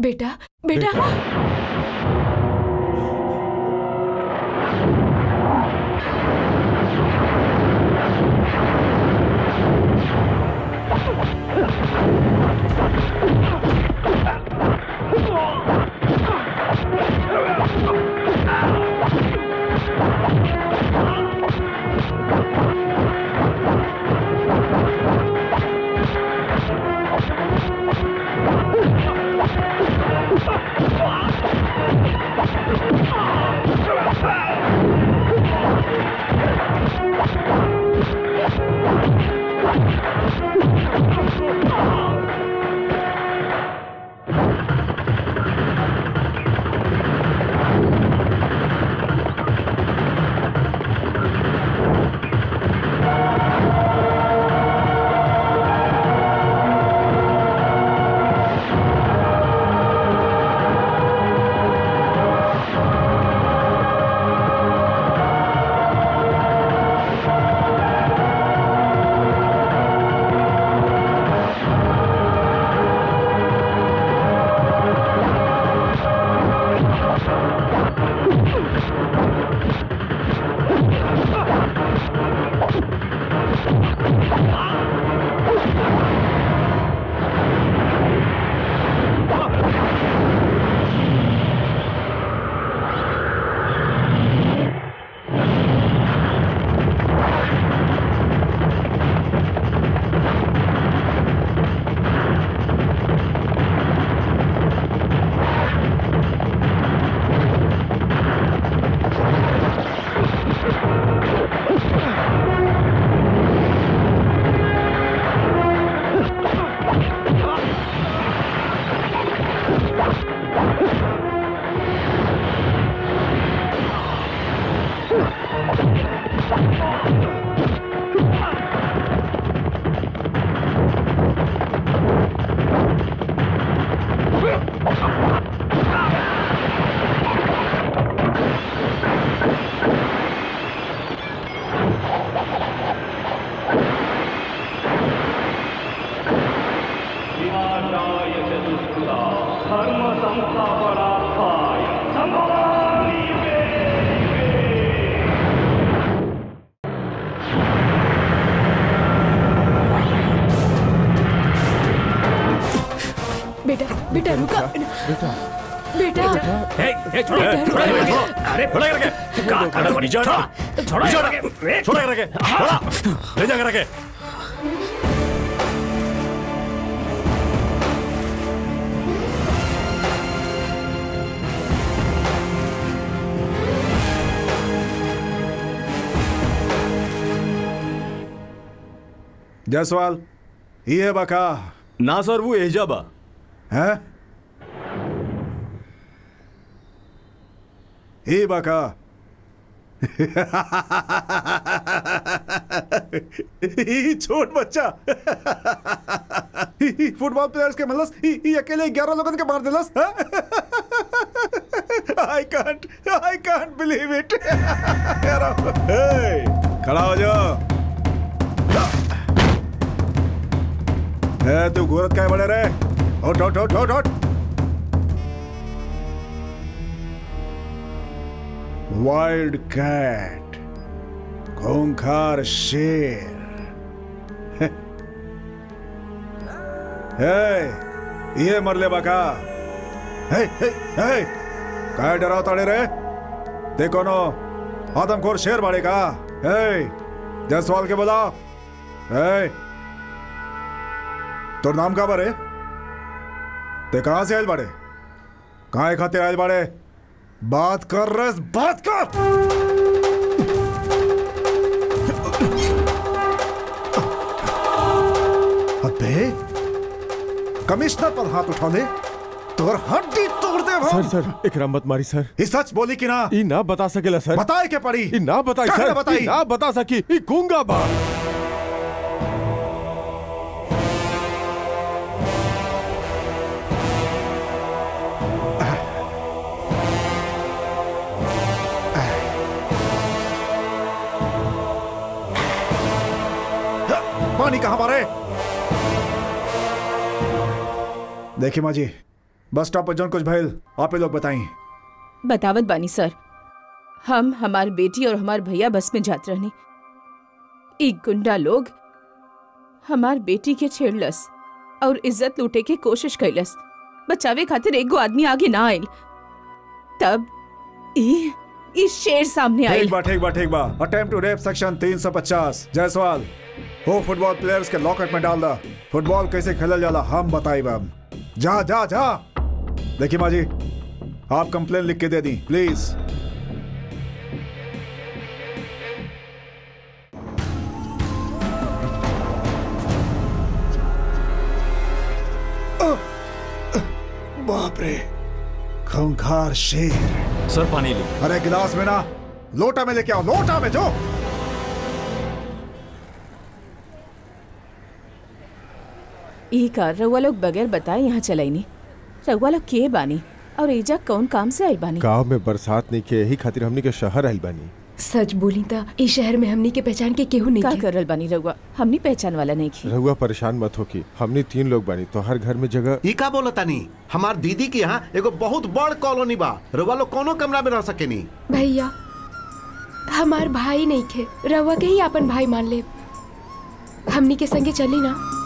बेटा बेटा विनाशाय चतुष्कृता धर्म संस्थापनार्थाय संभवामि युगे बेटा बेटा रुका बेटा बेटा ए, ए, छोड़ो, बेटा, छोड़ो, रुका। छोड़ो। अरे छोड़ा करके का कर रहे हो? छोड़ा छोड़ा छोड़ा करके छोड़ा करके छोड़ा ले जा करके जायसवाल ये बका ना सर वो एजा बा है ये बका ई छोट बच्चा ई फुटबॉल प्लेयर्स के मलस ई ई अकेले 11 लोगन के मार देलस I can't I can't believe it खड़ा हो जाओ है तू घूरत काय बड़े रे उठ उठ उठ उठ उठ वाइल्ड कैट खूंखार शेर हे ये मरले बाका हे हे हे काय डराव ताड़े रे देखो नो आदमखोर शेर बाड़े का हे जसवाल के बोला हे तोर नाम का बारे ते कहां से आयल बाड़े कहां खातिर आयल बाड़े बात कर रस बात कर अबे कमिश्नर पर हाथ उठा ले तोर हड्डी तोड़ दे सर सर एकरा मत मारी सर ई सच बोली कि ना ई ना बता सकेला सर बताए के पड़ी ई ना बताई काहे सर ना बताई? ई ना बता सकी ई गूंगा बा पानी कहां मारे देखिए माँ जी बस स्टॉप पर जौन कुछ भइल आप ही लोग बताई बतावत बानी सर हम हमार बेटी और हमार भैया बस में जात रहनी एक गुंडा लोग हमार बेटी के छेड़लस और इज्जत लूटे के कोशिश कैलस बचावे खातिर एगो आदमी आगे ना आयल तब ई ई शेर सामने आयल ठीक बा ठीक बा ठीक बा attempt to rape section 350 Jaiswal हो फुटबॉल प्लेयर्स के लॉकअप में डाल दा फुटबॉल कैसे खेलल जाला हम बताई हम जा जा जा देखिए माँ जी आप कंप्लेन लिख के दे दी प्लीज बाप रे खूंखार शेर सर पानी ली अरे गिलास में ना लोटा में लेके आओ लोटा में जो ई कार रउआ लोग बगैर बताए यहाँ चलाईनी रउआ लोग के बानी और एजा कौन काम से आइल बानी गांव में बरसात नहीं के यही खातिर हमनी के शहर आइल बानी सच बोली ता इस शहर में हमनी के पहचान के केहू नहीं का के। करल बानी रउआ हमनी पहचान वाला नहीं की रहुआ परेशान मत हो की हमनी तीन लोग बानी तो हर घर में जगह ई का बोलतानी हमार दीदी के यहाँ एगो बहुत बड़ कॉलोनी बा रउआ लोग कोनो कमरा में रह सकेनी भैया हमार भाई नहीं खे रवा के ही अपन भाई मान ले हमनी के संगे चली ना